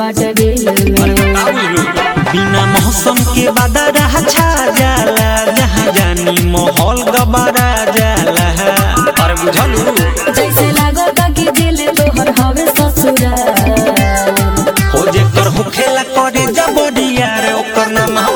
बाटे दिल में बिना मौसम के बदरा छा जाला जहाँ जानी माहौल गबरा जाला अरे बुझलू जैसे लागता कि दिल तोहर हवे ससुराल हो जेकर होखेला करे जबड़िया रे ओकर नाम